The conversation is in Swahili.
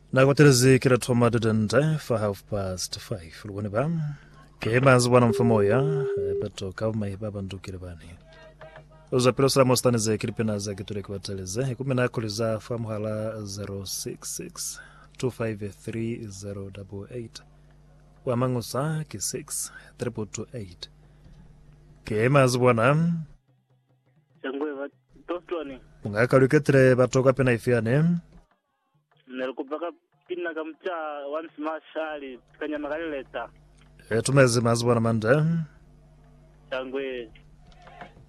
nakwaterezekera thoma dedente for half past five lukuni ba kemanzi bwana mfamoya petoka umaipa bandukire bani uzapira usalama usitanizekiri pena zakituleki wateleze ikumi nakuliza famuhala 066 253 wamang'usa ki 6 328 kemanzi bwana changweva tostoni ungakaluketire batoka pena ifiane nelikupaka pina kamcha once mashali kanyama kalileta tumezi mazi bwana mande changwe